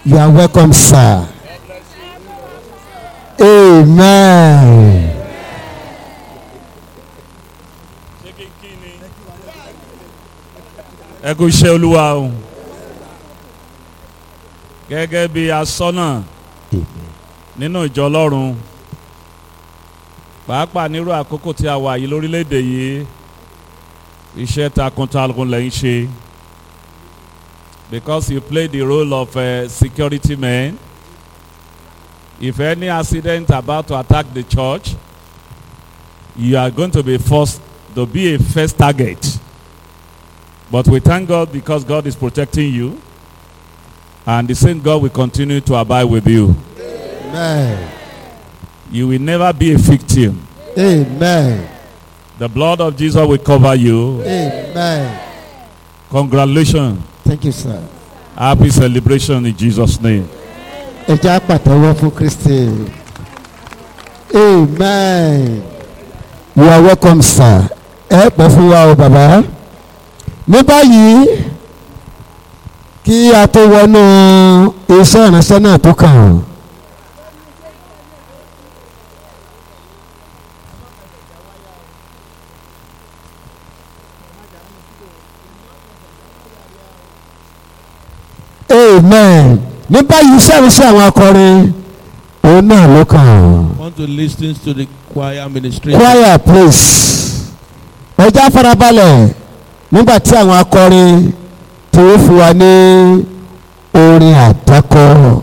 You are welcome, sir. Amen. ẹ kú iṣẹ́ olúwa o gẹ́gẹ́ bí asọ́nà nínú ìjọ ọlọ́run pàápàá nírú àkókò tí a wà yìí lórílẹ̀‐èdè yìí iṣẹ́ takuntakun lẹ́yìn ṣe because you play the role of a security man if any accident about to attack the church you are going to be forced to be a first target. But we thank God because God is protecting you. And the same God will continue to abide with you. Amen. You will never be a victim. Amen. The blood of Jesus will cover you. Amen. Congratulations. Thank you, sir. Happy celebration in Jesus' name. Ẹ jẹ́ àpàtẹ́wọ́ fún Kristi. Amen. You are welcome, sir. Ẹ pẹ́ fún wa o bàbá. Ní báyìí, kí a tó wọnú iṣẹ́ ìránṣẹ́ náà tó kàn. Amen. Ní báyìí iṣẹ́ ìránṣẹ́ àwọn akọrin, òun náà ló kàn. want to listen to the choir ministration. choir please ẹja farabalẹ̀ nígbà tí àwọn akọrin tí ó fún wa ní orin àdákọ.